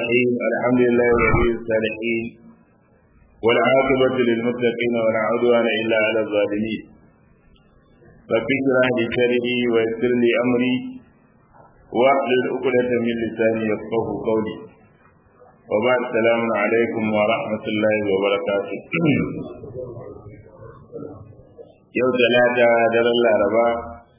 الرحيم الحمد لله ولي الصالحين والعاقبة للمتقين ولا عدوان إلا على الظالمين رب اشرح لي صدري ويسر لي أمري واحلل عقدة من لساني يفقه قولي وبعد السلام عليكم ورحمة الله وبركاته yau talata daren laraba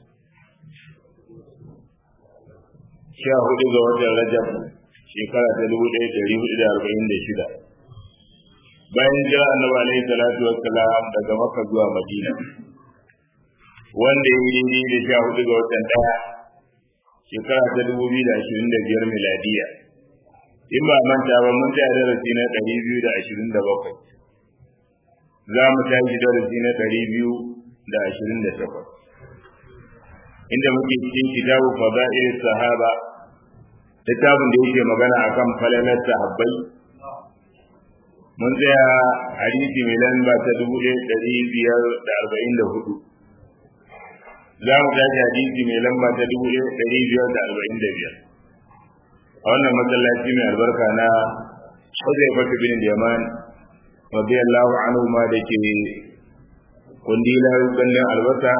sha hudu ga watan rajab shekara ta dubu ɗaya ɗari hudu da arba'in da shida bayan jira annabi alaihi salatu wassalam daga makka zuwa madina wanda ya yi daidai da sha hudu ga watan ɗaya shekara ta dubu biyu da ashirin da biyar miladiya in ba manta ba mun tsaya darasi na ɗari biyu da ashirin da bakwai za mu tashi darasi na ɗari biyu da ashirin da takwas inda muke cikin kitabu fada'il sahaba littafin da yake magana akan falalar sahabbai mun tsaya hadisi mai lamba ta dubu ɗaya ɗari biyar da arba'in da hudu za mu tashi hadisi mai lamba ta dubu ɗaya ɗari biyar da arba'in da biyar a wannan masallaci mai albarka na Huzaifatu bin Yaman radiyallahu anhu ma da ke kundila kallon albasa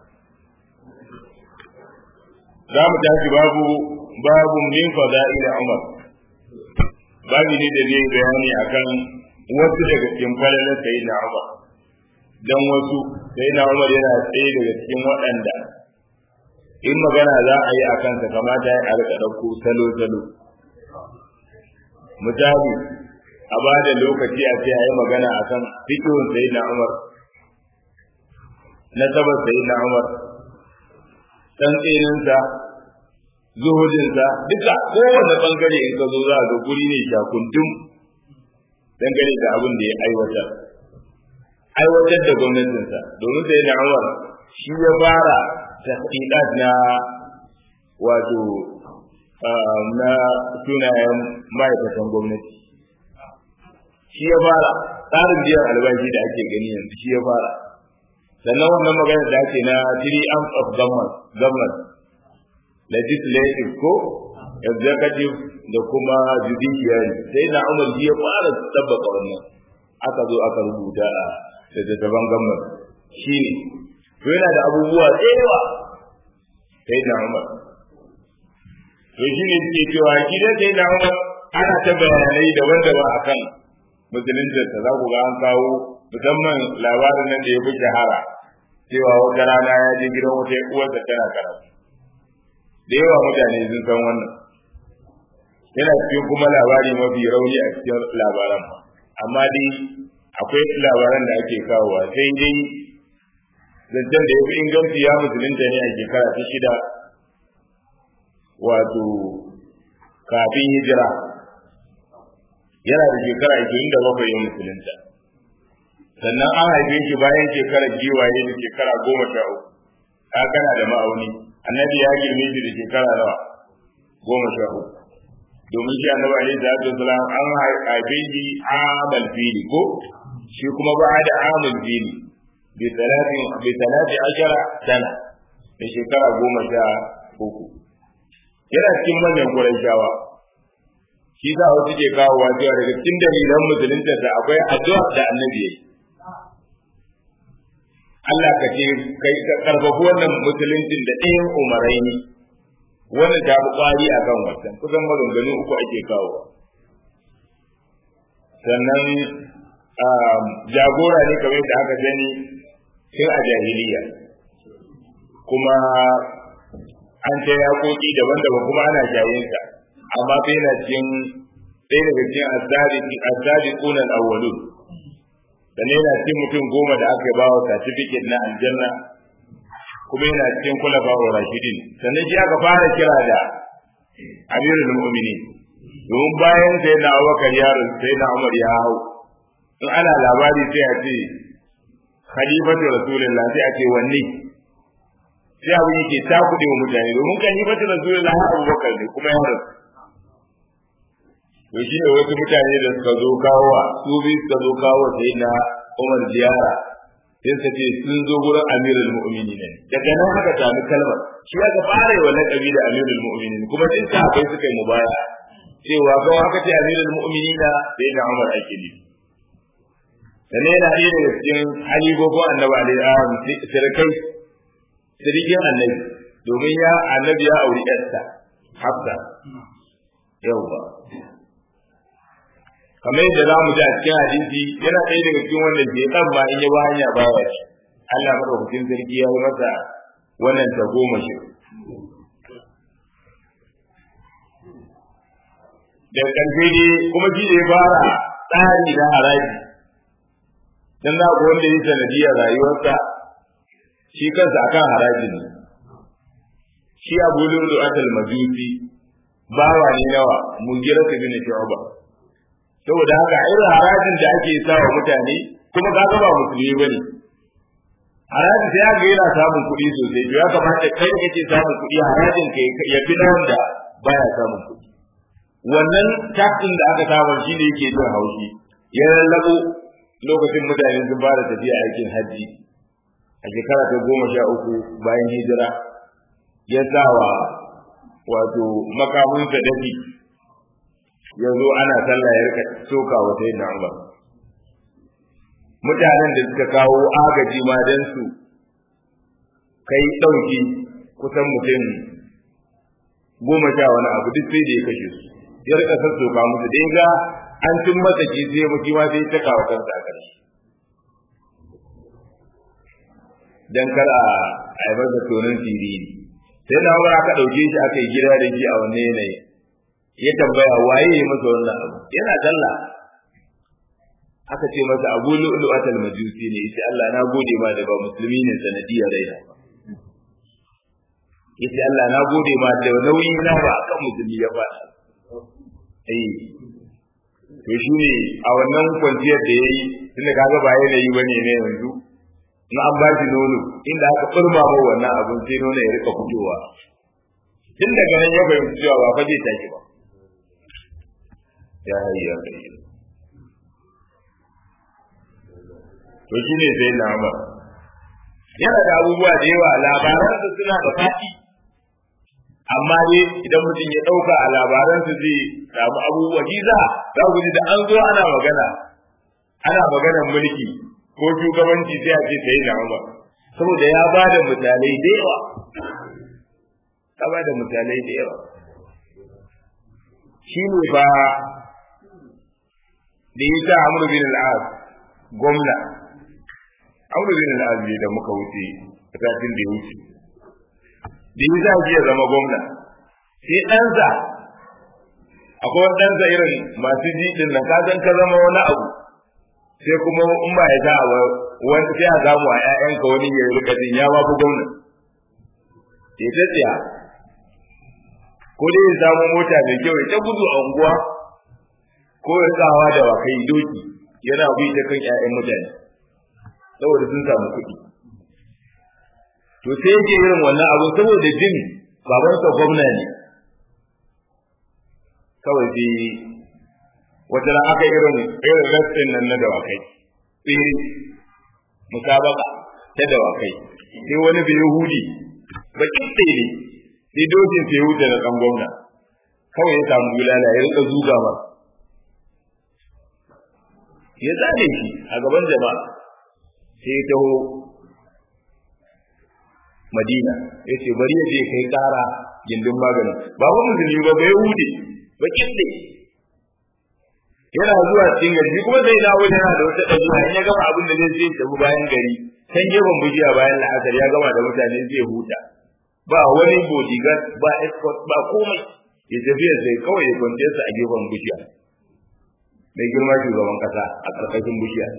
za mu tashi babu babu min fada'il Umar babu ne da zai bayani akan wasu daga cikin falalar sayyidina Umar dan wasu sayyidina Umar yana tsaye daga cikin waɗanda in magana za a yi akan sa kamata ya rika ɗauko salo salo misali a ba da lokaci a ce a yi magana akan fikihun sayyidina Umar nasabar sayyidina Umar tsantseninsa zuhudinsa duka kowane bangare in ka zo za ga guri ne shakundum dangane da abin da ya aiwatar aiwatar da gwamnatinsa domin sai na Umar shi ya fara tahqiqat na wato na sunayen ma'aikatan gwamnati shi ya fara tsarin biyan albashi da ake gani yanzu shi ya fara sannan wannan magana da ake na three arms of government government legislative ko executive da kuma judiciary sai na umar ya fara tabbaka wannan aka zo aka rubuta a littattafan government shine to yana da abubuwa tsewa sai na umar to shine suke cewa gidan sai na umar ana ta bayanai daban-daban akan musuluncinsa za ku ga an kawo musamman labarin nan da ya fi shahara cewa wata rana ya je gidan wata uwarsa tana karatu da yawa mutane sun san wannan yana cikin kuma labari mafi rauni a cikin labaran amma dai akwai labaran da ake kawowa sai dai zancen da ya fi inganci ya musulunta ne a shekara ta shida wato kafin hijira yana da shekara ashirin da bakwai ya musulunta sannan an haife shi bayan shekarar giwaye da shekara goma sha uku ka kana da ma'auni annabi ya girme shi da shekara nawa goma sha uku domin shi annabi alaihi salatu wasalam an haife shi amal fili ko shi kuma ba da amal fili bi talatin bi talati ashara sana da shekara goma sha uku yana cikin manyan Qurayshawa shi za wasu ke kawowa cewa daga cikin dalilan musulunta akwai addu'a da annabi ya yi Allah ka ce kai ka karfafi wannan musuluncin da ɗayan umarai ne wannan ta fi kwari a kan wancan kusan maganganu uku ake kawo sannan jagora ne kamar da aka gani tun a jahiliya kuma an ta yaƙoƙi daban-daban kuma ana jayinsa amma bai na cikin ɗaya daga cikin asadi kunan awwalun sannan yana cikin mutum goma da aka ba wa certificate na aljanna kuma yana cikin kula ba wa rashidin sannan shi aka fara kira da amirul mu'minin domin bayan sai na abubakar yaro sai na umar ya hau in ana labari sai a ce khalifatu rasulullah sai a ce wanne sai abu yake ta kuɗe wa mutane domin khalifatu rasulullah abubakar ne kuma ya rasu to shi ne wasu mutane da suka zo kawo su bi suka zo kawo sai na Umar ziyara sai suka ce sun zo gurin Amirul Mu'minin ne daga nan aka sami kalmar shi aka fara yi wa laqabi da Amirul Mu'minin kuma sai sahabbai suka yi mubaya cewa ga haka ce amirul mu'minina sai da Umar ake ne sannan yana ɗaya daga cikin halibobin annabi alaihi sirkai sirikin annabi domin ya annabi ya auri ƴarsa hafsa yawwa kamar yadda za mu ji a cikin hadisi yana ɗaya daga cikin wanda ke ɗan ma in ya ba hanya ba wa shi Allah madaukakin sarki ya yi masa wannan ta goma shi da ƙarfe ne kuma shi da ya fara tsari na haraji dan na ga wanda ya sanadiyar rayuwarsa shi kansa akan haraji ne shi abu lulu atal majusi bawa ne nawa mugira ta bin shu'ba saboda haka irin harajin da ake sa wa mutane kuma ka ga ba musulmi bane harajin sai ga yana samun kuɗi sosai to ya kamata kai da kake samun kuɗi harajin kai ya fi na wanda baya samun kuɗi wannan taxin da aka samu shi ne yake jin haushi ya lallabo lokacin mutane sun fara tafiya aikin hajji a shekara ta goma sha uku bayan hijira ya sa wa wato makamunsa dafi ya zo ana sallah ya rika soka wa sai na umar mutanen da suka kawo agaji ma don su kai ɗauki kusan mutum goma sha wani abu duk sai da ya kashe su ya rika sassoka musu da ga an cin masa ki sai mutum ma sai ta kawo kansa a ƙarshe dan kar a yi masa tonin siriri sai na umar aka ɗauke shi aka yi gida da shi a wannan yanayi ya tambaya waye ya masa wannan abu yana sallah aka ce masa abu lu'lu atal majusi ne yace Allah na gode ma da ba musulmi ne sanadiyar raina yace Allah na gode ma da nauyi na ba akan musulmi ya faɗa eh to shine a wannan kwanciyar da yayi tunda kaga ba yanayi bane ne yanzu in an ba shi nono inda aka kurma ba wannan abun sai nono ya rika fitowa tun daga nan ya fahimci cewa ba fa zai tashi ba ya hayya kai to shi ne sai na ba yana da abubuwa da yawa labaransa suna da faɗi amma dai idan mutum ya ɗauka a labaransa zai samu abubuwa giza za ku ji da an zo ana magana ana maganar mulki ko shugabanci sai a ce sai na ba saboda ya ba da misalai da yawa ya ba da misalai da yawa shi ne ba da ya sa amur bin al'ad gwamna amur bin al'ad ne da muka wuce a satin da ya wuce da ya sa shi ya zama gwamna sai ɗansa akwai wani ɗansa irin masu jiɗin nan ka san ka zama wani abu sai kuma in ba ya sa ba wani sai a samu a ƴaƴanka wani ya rika jin ya ma fi gwamna ya ta tsaya ko dai ya samu mota mai kyau ya ta gudu a unguwa ko ya tsawa da wakai doki yana bi ta kan ƴaƴan mutane saboda sun samu kuɗi to sai yake irin wannan abu saboda jin babansa gwamna ne kawai sai wata ran aka irin irin rassin nan na dawakai tsiri musabaka ta dawakai sai wani bai yahudi bakin tsiri sai dokin sai wuce da kan gwamna kawai ya samu bulala ya rika zuga ma ya zane shi a gaban jama'a sai ya taho madina ya ce bari ya je kai kara gindin maganin ba wani musulmi ba bai hude bakin ne yana zuwa cikin gari shi kuma sai dawo yana da wata ɗabi'a in ya gama abin da zai sai tafi bayan gari can gefen bujiya bayan la'asar ya gama da mutane zai huta ba wani bodyguard ba escort ba komai ya tafiya sai kawai ya kwance su a gefen bishiya mai girma shugaban kasa a ƙarƙashin bishiya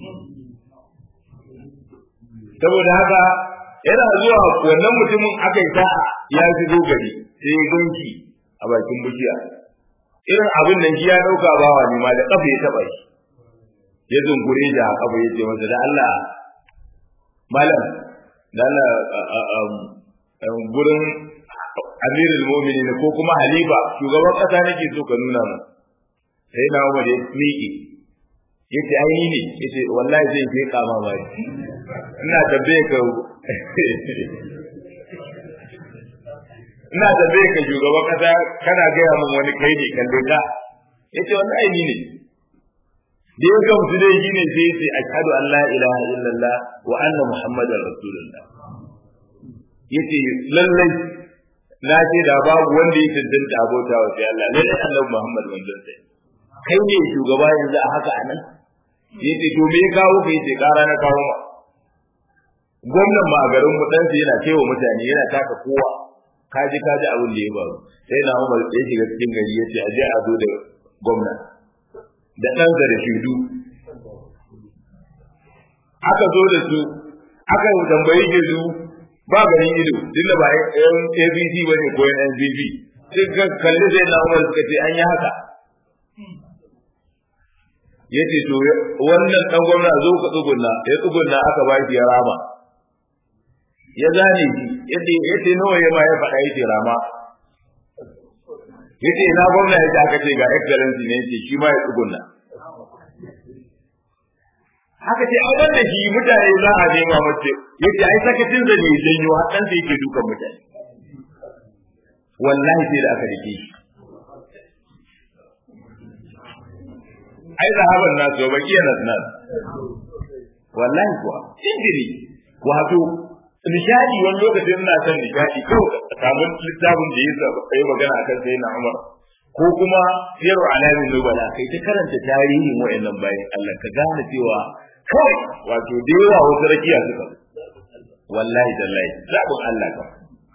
saboda haka yana zuwa wannan mutumin aka yi ta ya shigo gari sai ya gonki a bakin bishiya irin abin nan shi ya ɗauka bawa ne ma da ƙafa ya taɓa shi ya zungure da ƙafa ya ce masa da Allah malam da Allah gurin amirul mu'minin ko kuma halifa shugaban kasa nake so ka nuna mu sai na Umar ya miƙe yace ai ni ne yace wallahi zai je kama ba ina tambaye ka ina da zai ka shugaban kasa kana gaya min wani kai ne kalle ka yace wannan aini ne da ya gamsu dai shi ne sai yace ashhadu an la ilaha illallah wa anna muhammadar rasulullah yace lallai na ce da babu wanda ya tantance abota wa sai Allah lallai annabi muhammad manzon sai kai ne shugaba yanzu a haka anan yace to me kawo kai ce kara na kawo ma gwamnan ma a garin mu dan yana cewa mutane yana taka kowa kaji kaji abin da ya faru sai na Umar ya shiga cikin gari yace a je a zo da gwamna da ɗansa da shudu aka zo da su aka tambayi ke su ba ganin ido duk da ba yan ABC ba ne ko yan NCP sai ka kalli sai na Umar suka ce an yi haka yace to wannan dan gwamna zo ka tsugunna ya tsugunna aka ba shi ya rama ya zane shi yace yace nawa ya ma ya faɗa yace rama yace ina gwamna yace aka ce ga excellency ne yace shi ma ya tsugunna haka ce ai wanda shi mutane za a nema mace yace ai sakacin zane janyo har dan sai yake dukan mutane wallahi sai da aka dake shi ai zahaban nasu ba kiyana nan wallahi kuwa injiri wato nishadi wani lokacin ina son nishadi kawai samun littafin da ya yi magana akan sai na Umar ko kuma siyaru alamin nubala kai ta karanta tarihin wayannan bayan Allah ka gane cewa kawai wato da yawa wasu rakiya suka wallahi tallahi zabun Allah ka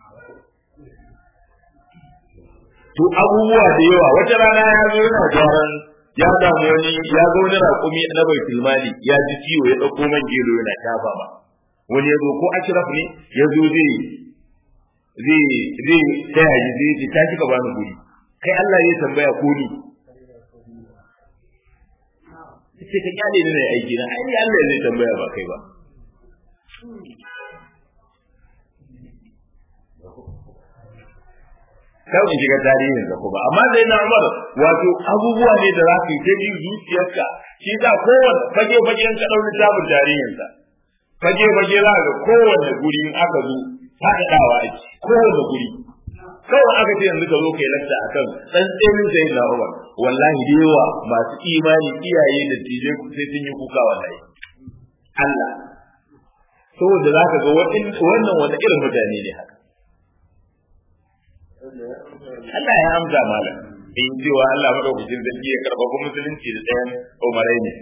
to abubuwa da yawa wata rana ya zo yana gyaran ya samu wani ya zo wani raƙumi na bai mali ya ji ciwo ya ɗauko man gero yana shafa ma wani ya zo ko ashraf ne ya zo zai zai zai taya ji zai ce ta kika bani guri kai Allah ya tambaya ko ni sai ka kyale ni ne aiki na ai Allah zai tambaya ba kai ba kar in shiga tarihin da kuma amma dai na Umar wato abubuwa ne da za ka yi ta ji zuciyarka shi za kowanne fage fagen ka ɗauri tabin tarihin sa fage fage za ga kowanne guri in aka zo faɗaɗawa ake kowanne guri kawai aka ce yanzu ka zo kai lakta akan tsantsenin sai na Umar wallahi da yawa masu imani iyaye da tije sai sun yi kuka wallahi Allah saboda za ka ga wannan wani irin mutane ne haka Allah ya amsa malam in cewa Allah madaukakin sarki ya karɓa musulunci da ɗayan umarai ne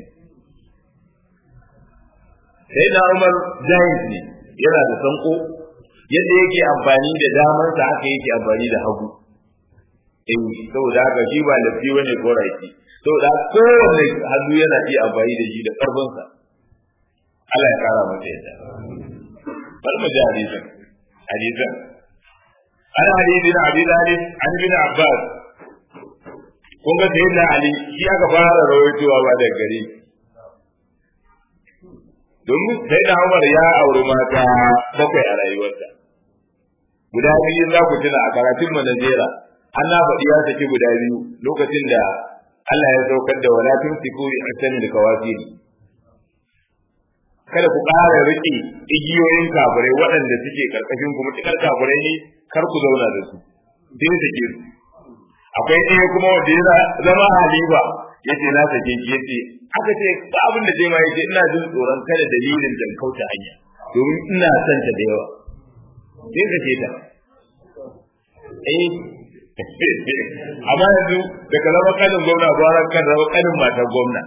sai da Umar jahil ne yana da sanko yadda yake amfani da damar sa haka yake amfani da hagu in saboda haka shi ba lafi bane ko raiki saboda kowanne hannu yana iya amfani da shi da karfin sa Allah ya kara masa yadda bal mu ji hadisin hadisin an hadisi na abi dalib an bin abbas kun ga sayyidina ali shi aka fara rawaitowa ba da gare domin sai da Umar ya auri mata bakwai a rayuwarsa guda biyu za ku tuna a karatun mu na jera an na faɗi ya saki guda biyu lokacin da Allah ya saukar da wala tumsiku bi ahsani da kawafiri kada ku ƙara riƙe igiyoyin kafirai waɗanda suke karkashin ku mutukar kafirai ne kar ku zauna da su dai sake su akwai ɗaya kuma wanda ya zama halifa yace na sake ki yace aka ce ba abin da zai ma yace ina jin tsoron kada dalilin dan kauta hanya domin ina son ta da yawa sai ka ce ta eh amma yanzu da ka zama kanin gwamna ba ran kan zama kanin matar gwamna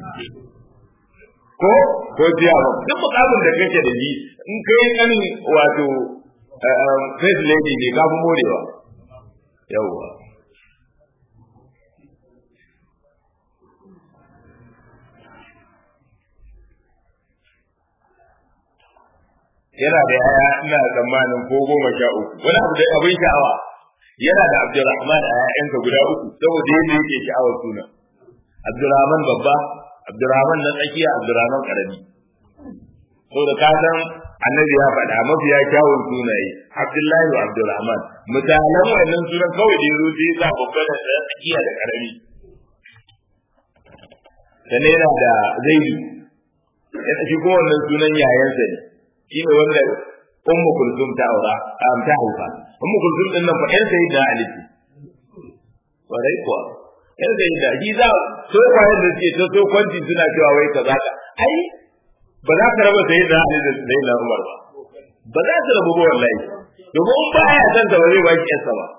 ko ko jiya ba duk mukamin da kake da shi in kai kanin wato first lady ne ka fi morewa yawwa yana da yaya ina tsammanin ko goma sha uku wani abu da abin sha'awa yana da Abdulrahman a ƴaƴansa guda uku saboda yadda yake sha'awar suna Abdulrahman babba Abdulrahman na tsakiya Abdulrahman karami saboda ka san annabi ya faɗa mafiya kyawun sunaye Abdullahi wa Abdulrahman misalan wannan sunan kawai da yazo sai ya babba da tsakiya da karami sannan yana da Zaidu yana shi ko wannan sunan yayansa ne shi ne wanda ummu kulsum ta aura ta haifa ummu kulsum din nan fa ɗan sayyidina ali ce warai kuwa ɗan sayyidina shi za so kwayan da suke ta so kwanci suna cewa wai kaza ka ai ba za ka raba sayyidina ali da sayyidina umar ba ba za su rabu ba wallahi domin in ba ya san ta ba zai ba ki yarsa ba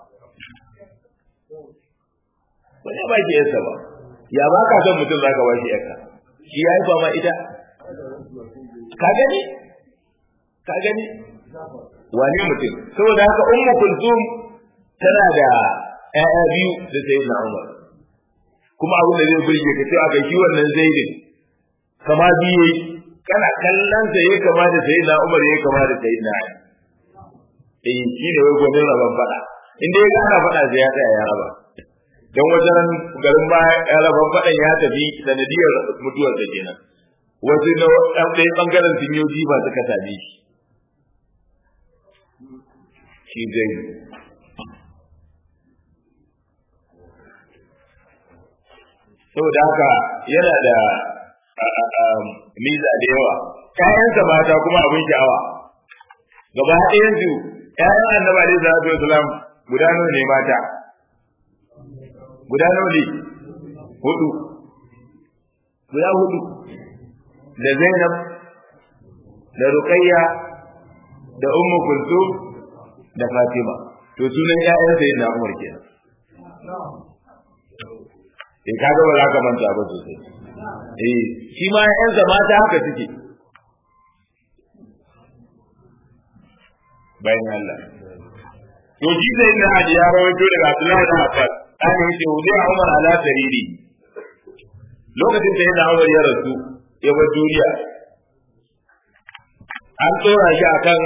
ba zai ba ki yarsa ba ya ba ka son mutum za ka ba shi yarka shi ya yi ba ma ita ka gani ka gani wani mutum saboda haka ummu kulsum tana da ƴaƴa biyu da sayyidina umar kuma abin da zai burge ka cewa kai shi wannan zaidin kama biye kana kallon sa yayi kama da sayyidina umar yayi kama da sayyidina ali eh shi ne wai gwanin raban fada in dai ana fada sai ya tsaya ya raba dan wajen garin ba ya raban fadan ya tafi sanadiyar mutuwar da kenan wasu na ɗan ɗaya ɓangaren sun yi jiba suka same shi shi zai saboda haka yana da miza da yawa ƴaƴansa mata kuma abin sha'awa gaba ɗayan su ƴaƴan annabi alaihi salatu wasalam guda nawa ne mata guda nawa ne hudu guda hudu da Zainab da Ruqayya da Ummu Kulthum da Fatima to sunan ƴaƴan sayyidina Umar kenan eh kaga ba za ka manta ba sosai eh shi ma ƴaƴansa mata haka suke bayan Allah to shi sai na hadi ya rawaito daga Abdullahi da Abbas an yi ce wuzai Umar ala sariri lokacin da yana Umar ya rasu ya bar duniya an tsora shi akan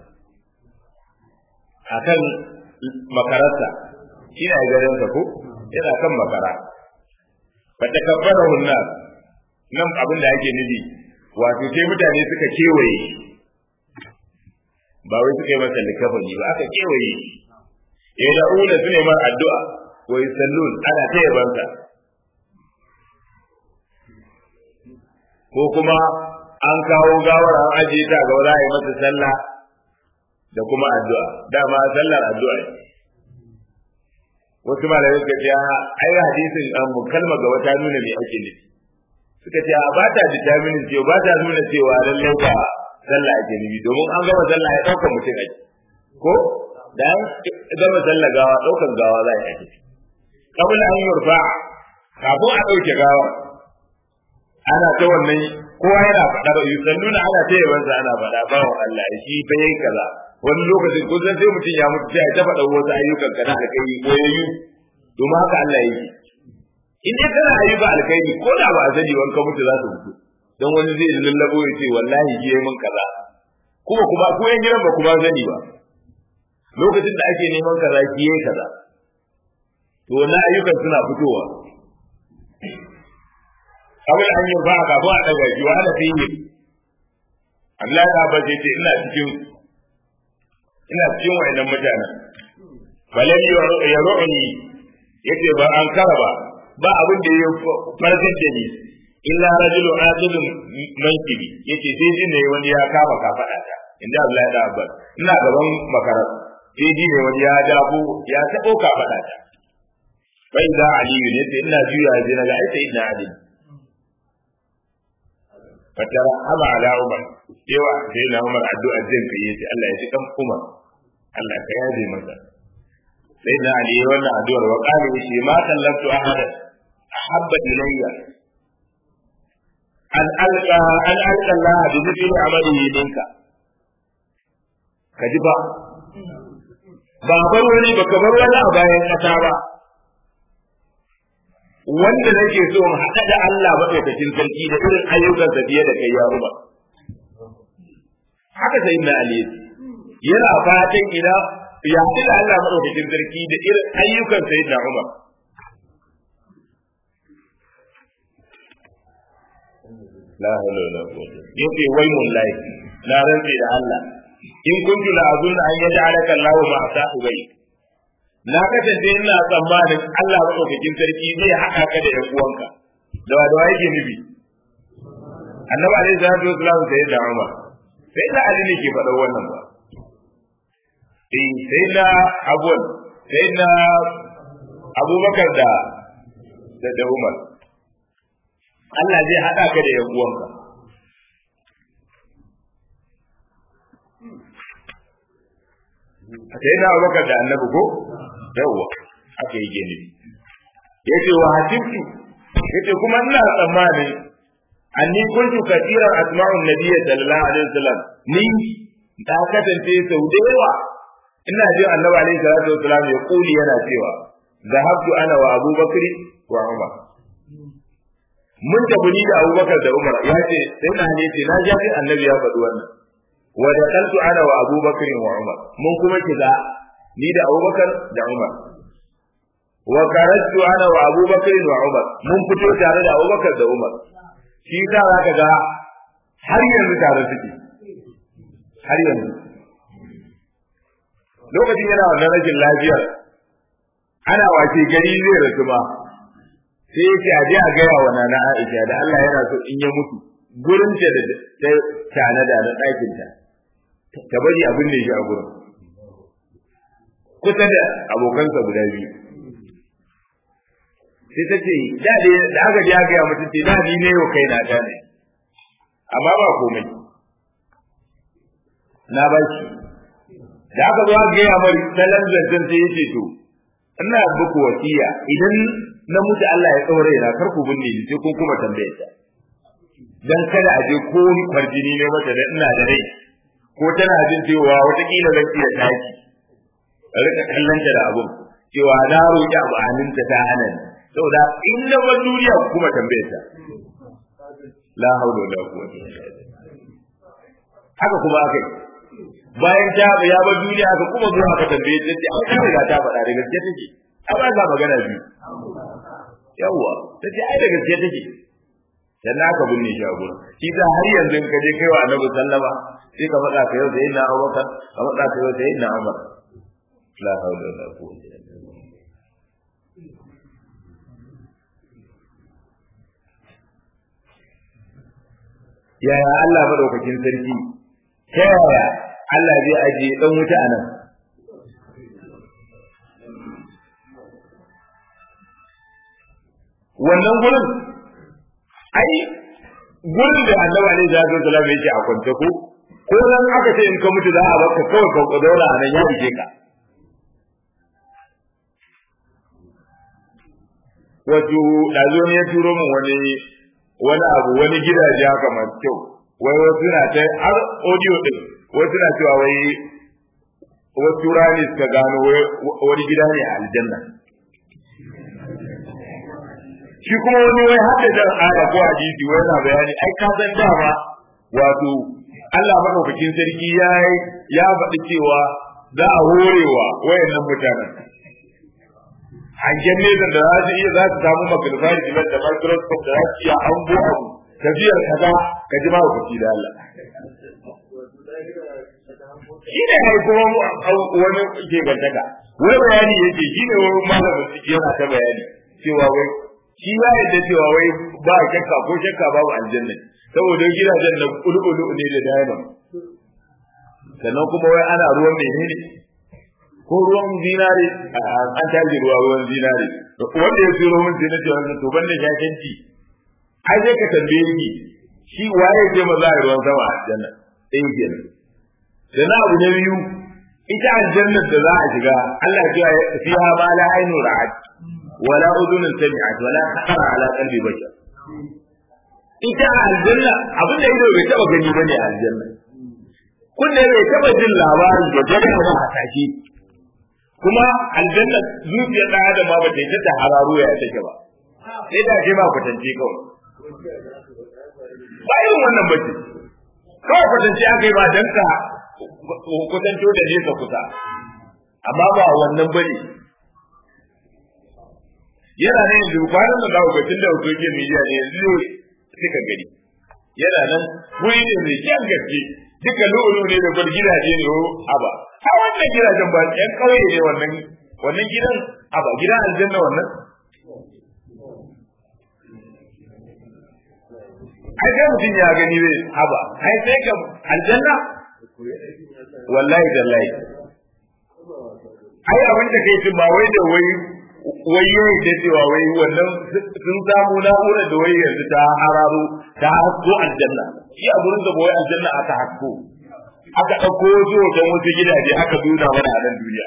akan makararsa shi ne garinsa ko yana kan makara ba ta kabbara hunna nan abin da ake nufi wato sai mutane suka kewaye ba wai suka yi masa likafani ba aka kewaye ya da ula su ne mar addu'a wai sallun ana ta yabansa ko kuma an kawo gawar an ajiye ta ga za a yi masa sallah da kuma addu'a dama sallar addu'a ne wasu malamai suka ce ai hadisin an kalma ga wata nuna me ake nufi suka ce ba ta determinin cewa ba ta nuna cewa lallai ba sallah ake nufi domin an gama sallah ya ɗauka mutum ake ko da an gama sallah gawa ɗaukan gawa za a yi kabul an yurfa kafin a ɗauke gawa ana ta wannan kowa yana faɗa ba yusalluna ana ta yabansa ana faɗa ba wa Allah shi fa yayi kaza wani lokacin kun san sai mutum ya mutu sai ta faɗa wasu ayyukan kana da kai koyayyu domin haka Allah yake in dai kana ayyuka alkhairi ko da ba a sani wanka mutu za su mutu dan wani zai lallabo ya ce wallahi shi yayi min kaza kuma kuma ko yan gidan ba kuma sani ba lokacin da ake neman kaza shi yayi kaza to wannan ayyukan suna fitowa abin an yi ba ka ba daga shi wa ana fiye Allah ya ba ce ina cikin ina cikin wayannan mutanen balan ya ru'ni yace ba an kara ba ba abin da ya farkar da ni illa rajulun adilun mankibi yace sai ji ne wani ya kama kafada ta inda Allah ya da abba ina gaban makarar sai ji ne wani ya dabo ya tabo kafada ta bai da aliyu ne sai ina juya sai naga ai sai ina aliyu fatara haba ala umar yawa sai na umar addu'a jin kai yace Allah ya ji kan umar Allah ka yaje masa sai na ali wannan addu'ar wa qala yace ma kallatu ahada ahabba ilayya an alqa an alqa Allah bi mithli amalihi minka kaji ba ba bar wani ba kamar wani a bayan kasa ba wanda nake so in haɗa da Allah maɗaukakin sarki da irin ayyukansa fiye da kai ya ruba. Haka sai na Ali yana fatan ina ya haɗu da Allah maɗaukakin sarki da irin ayyukan sai na Umar. La hawla wala quwwata. Yace wai mullahi na rantsi da Allah in kuntu la azun an yaj'alaka Allahu ma'a sahibai na kasance ina tsammanin Allah maɗaukakin sarki zai haɗa ka da ‘yan uwanka da wa da wa yake nufi annabi alaihi salatu wasalam sai da Umar sai da Ali ne ke faɗa wannan ba eh sai na abuwan sai na abubakar da da umar Allah zai haɗa ka da yan uwanka sai na abubakar da annabi ko yawwa aka yi gini yace wa hasibtu yace kuma ina tsammanin anni kuntu kathiran asma'u nabiyyi sallallahu alaihi wasallam ni da kasance sau da yawa ina jin annabi alaihi salatu wasallam ya kuli yana cewa zahabtu ana wa abubakar wa umar mun tafi ni da abubakar da umar ya ce sai na ne ce na ji annabi ya faɗi wannan wa da kaltu ana wa abubakar wa umar mun kuma kiza ni da abubakar da umar wa karatu ana wa abubakar wa umar mun fito tare da abubakar da umar shi za ka ga har yanzu tare suke har yanzu lokacin yana wannan rashin lafiyar ana wace gari zai rasu ba sai yake a je a gaya wa nana Aisha da Allah yana so in ya mutu gurin ta da ta tanada da ɗakin ta ta bari abin da shi a gurin kusa da abokansa guda biyu sai ta ce da da aka je aka gaya mutum ce da ni ne yau kai na ta ne amma ba komai na ba shi da aka zo aka gaya mari salon zancen sai yace to ina buku wasiya idan na mutu Allah ya tsore na kar ku binne ni sai kun kuma tambaye ta dan kada a je ko ni farjini ne mata da ina da rai ko tana jin cewa watakila zan iya tashi rika kallon ta da abun cewa na roƙi abu hannunta ta hana ni saboda in na bar duniya kuma tambaye ta la haula wala quwwata illa billah haka kuma akai bayan ta ya bar duniya aka kuma zuwa aka tambaye ta ce ai ta riga ta faɗa da gaske take ai ba za magana biyu yawwa ta ce ai da gaske take dan naka binne shi a gurin shi ta har yanzu in ka je kai wa annabi sallama sai ka faɗa ka yau da yin na abubakar ka faɗa ka yau da yin na umar la haula wala quwwata illa billah yaya Allah madaukakin sarki ta yaya Allah zai ajiye dan wuta a nan wannan gurin ai gurin da annabi alaihi salatu wasallam yake a kwance ko ko nan aka ce in ka mutu za a baka kawai ka kodora a nan ya rike ka wato dazo ne ya turo min wani wani abu wani gidaje haka masu kyau wai wasu na ta har audio din wasu na cewa wai wasu rani suka gano wani gida ne a aljanna shi kuma wani wai hada da aya ko hadisi wai na bayani ai ka san dama wato Allah madaukakin sarki ya ya faɗi cewa za a horewa wayannan mutanen hangen nesa da za su iya za su samu magnifying glass da microscope da za su iya hango abu tafiyar kaza ka ji mahaukaci da Allah shi ne mai kuma wani ke gantaka wani bayani yake shi ne wani malamin su yana ta bayani cewa wai shi ya yadda cewa wai ba shakka ko shakka babu aljanna saboda gidajen na kulkulu ne da diamond sannan kuma wai ana ruwan menene ko ruwan zinare an tashi ruwa ruwan zinare wanda ya tsiro min sai na ce wannan to banda shakenci ai sai ka tambaye ni shi waye ce maza a ruwan sama a aljanna ɗaya kenan da na abu na biyu ita aljannar da za a shiga Allah ya ce fiha ma la ainu ra'at wala udhunun sami'at wala khatara ala qalbi bashar ita aljanna abin da ido bai taba gani bane a aljanna kunne bai taba jin labari da dare ba a tashi kuma aljanna zuciyar da adam ba ta yi ta hararu ya take ba sai da ce ba kwatance kawai ba irin wannan bace kawai kwatance aka yi ba dan ka kwatanto da nesa kusa amma ba wannan bane yana nan yanzu kwanan da zaku ga tunda social media ne yanzu suka gani yana nan wuri ne mai kyan gaske duka lo'ulu ne da bar gidaje ne aba har wannan gidajen ba yan kauye ne wannan wannan gidan aba gidan aljanna wannan ai sai mutum ya gani zai aba ai sai ka aljanna wallahi dallahi ai abin da kai tun ba wai da wai wai yayi da cewa wai wannan sun samu na'urar da wai yanzu ta hararo ta hasko aljanna shi a gurin da wai aljanna aka hasko aka ɗauko wasu wajen wasu gidaje aka nuna mana a nan duniya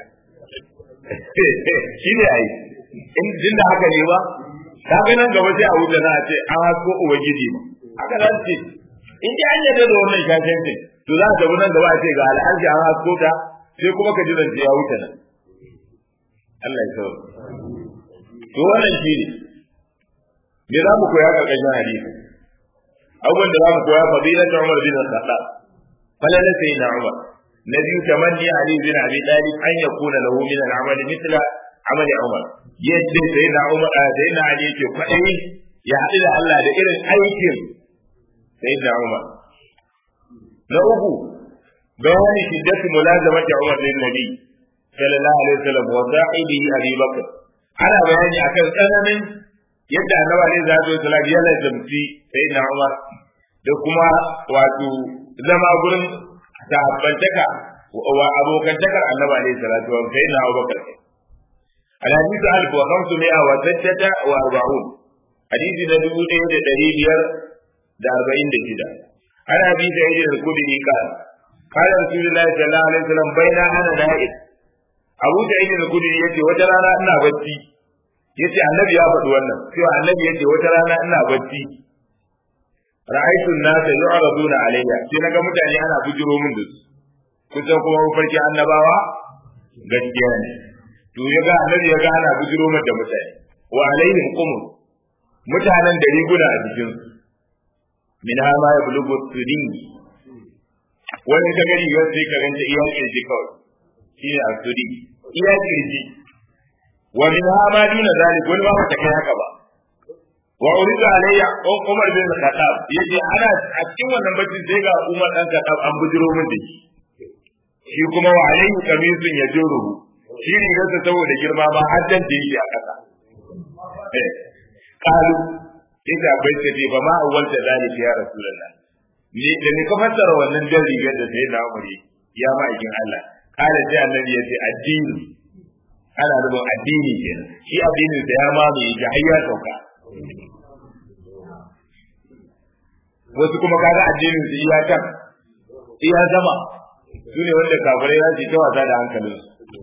shi ne ai in jin da haka ne ba ka ga nan gaba sai a wuce na a ce an hasko ubangiji ma haka za ce in ji an yadda da wannan shashancin to za ka nan gaba a ce ga al'arshi an hasko ta sai kuma ka ji zance ya wuce nan Allah ya sauka to wannan shi ne me za mu koya ƙarƙashin hadisi abubuwan da za mu koya fadilat Umar bin Khattab falala sayyidina Umar na biyu tamanni Ali bin Abi Talib an yakuna lahu min al-amal mithla amal Umar yadda sayyidina Umar sayyidina Ali yake kwaɗayi ya haɗu da Allah da irin aikin sayyidina Umar na uku bayani shiddatu mulazamati Umar lin Nabi sallallahu alaihi wasallam wa sahibihi Abi Bakr ana bayani akan tsananin yadda annabi alaihi salatu wasallam ya lazamci sayyidina Umar da kuma wato zama gurin sahabbantaka wa abokantakar annabi alaihi salatu wasallam sayyidina Abu Bakr الحديث ألف وخمسمائة وستة وأربعون حديث ندبو إيه دريبير دا أربعين دا شدا أنا أبي سعيد الخدري قال قال رسول الله صلى الله عليه وسلم بين أنا نائم أبو سعيد الخدري يتي وترانا أنا بتي yace annabi ya faɗi wannan cewa annabi yace wata rana ina bacci ra'aytu an-nasa yu'raduna alayya sai naga mutane ana bujiro min da su kusan kuma farki annabawa gaskiya ne to ya ga annabi ya ga ana bujiro min da mutane wa alaihim qumur mutanen da riguna a jikin su min ha ma yablugu tudin wani ka gari yau sai ka ganta iya kirji kawai shine asudi iya kirji wa min ha ma duna zalik wani ba ta kai haka ba wa urida alayya Umar bin Khattab yace ana a cikin wannan bacci sai ga Umar dan Khattab an bujiro min da shi shi kuma wa alayhi kamisun yajuruhu shi rigarsa saboda girma ma har dan da yake a ƙasa eh kalu ita bai ce ba ma awwalta zalika ya rasulullah ni da ni ka fassara wannan dan rigar da sai da Umar ya ma'aikin Allah kala sai annabi ya ce addini ana nufin addini kenan shi addinin da ya mamaye ga har ya sauka wasu kuma kaga addinin su iya kan iya zama su ne wanda kafirai za su yi ta wasa da hankalin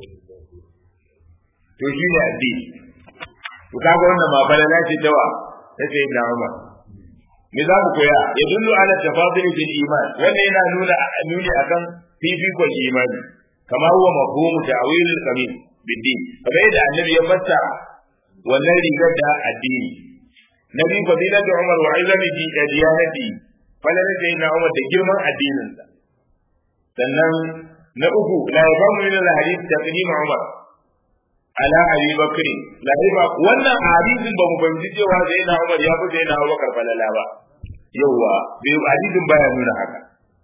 to shi ne addini to kaga wannan ma balala ce tawa ta ce da Umar me za mu koya ya dullu ala tafadul fil iman wannan yana nuna nuni akan fifikon imani kama huwa mafhumu ta'wilul qabil bidin kamar yadda annabi ya fassara wannan rigar da addini nabi fadilat umar wa izami di diyanati falala da na umar da girman addininsa sannan na uku la yafamu min al hadith taqdim umar ala abi bakr la yafa wannan hadisin ba mu fahimci cewa sai na umar ya fi sai na abubakar falala ba yawa bai hadisin baya nuna haka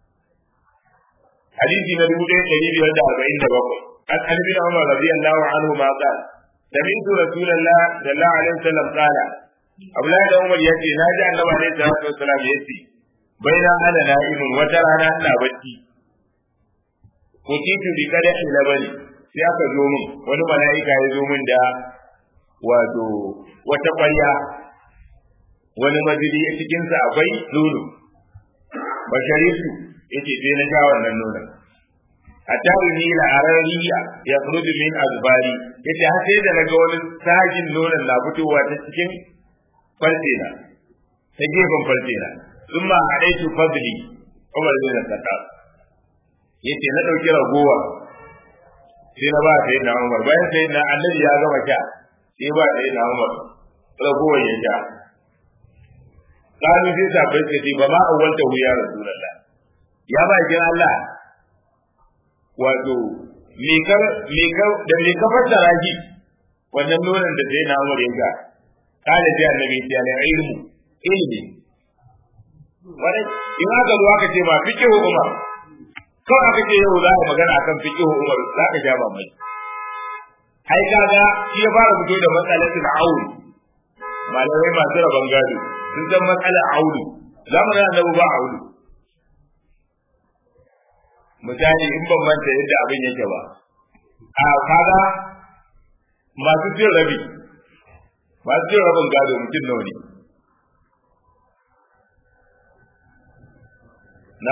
hadisi na dubu ɗaya ɗari biyar da arba'in da bakwai an an bin umar radiyallahu anhu ma qala sami'tu rasulullah sallallahu alaihi wasallam qala abdullahi da umar yace na ji annabi alaihi salatu wasallam yace baina ana na'imun wata rana ina bacci ko kitu bi kada ila bani sai aka zo min wani mala'ika ya zo min da wato wata ƙwarya wani mazidi a cikinsa akwai nono basharisu yace sai na sha wannan nonon hatta ni la arariya ya khruju min azbari yace har sai da naga wani sajin nonon na fitowa ta cikin farce na ta gefen farce na thumma hadaitu fadli Umar bin Khattab yace na dauki ragowa sai na ba sai na Umar bayan sai na annabi ya gama sha sai ba sai na Umar ragowar ya sha kanu sai sabai suka ce ba ma awwalta hu ya rasulullah ya ba jin Allah wato me ka me ka da me ka fassara shi wannan nonon da sai na Umar ya ga kala ji annabi ya ne ilmu ilmi wani in aka zo aka ce ma fiqhu Umar kawai aka ce yau za ka magana akan fiqhu Umar za ka ja ba mai ai kaga shi ya fara fito da matsalatul aul malamai masu rabon gado sun san matsalar aulu zamanin annabi ba aulu misali in ban manta yadda abin yake ba a kaga masu cin rabi masu cin rabin gado mutum nawa ne na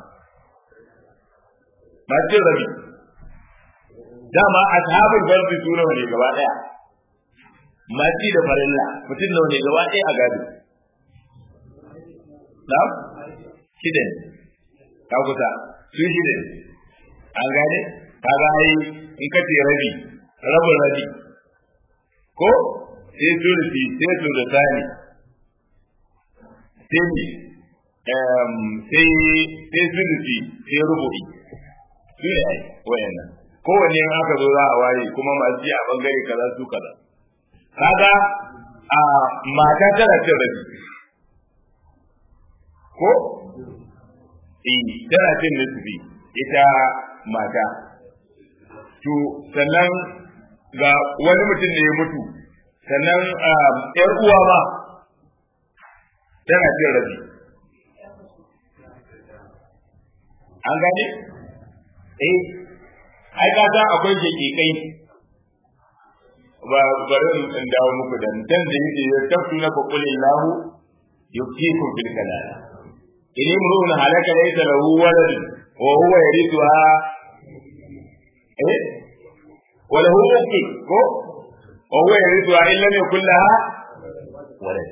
masu cin rabi dama ashabul fardi su nawa ne gaba daya maci da farilla mutum nawa ne gaba daya a gado na shida ne ka kusa su shida ne an gane ka ga ai in ka ce rabi rabin rabi ko sai sulusi sai sulusani sai sai sai sulusi sai rubu'i su ne ai wayannan kowanne in aka zo za a waye kuma masu ji a bangare kaza su kaza kaga a mata tana cin rabi ko eh tana cin nisbi ita mata to sannan ga wani mutum ne ya mutu sannan yar uwa ma tana cin rabi an gane eh ai ka san akwai jakikai ba bari in dawo muku da dan da yake ya tafi na fakulin lahu yukikum bil kalala in imru'un halaka laysa lahu walad wa huwa yarithuha eh wa lahu ukhtun ko wa huwa yarithuha in lam yakul laha walad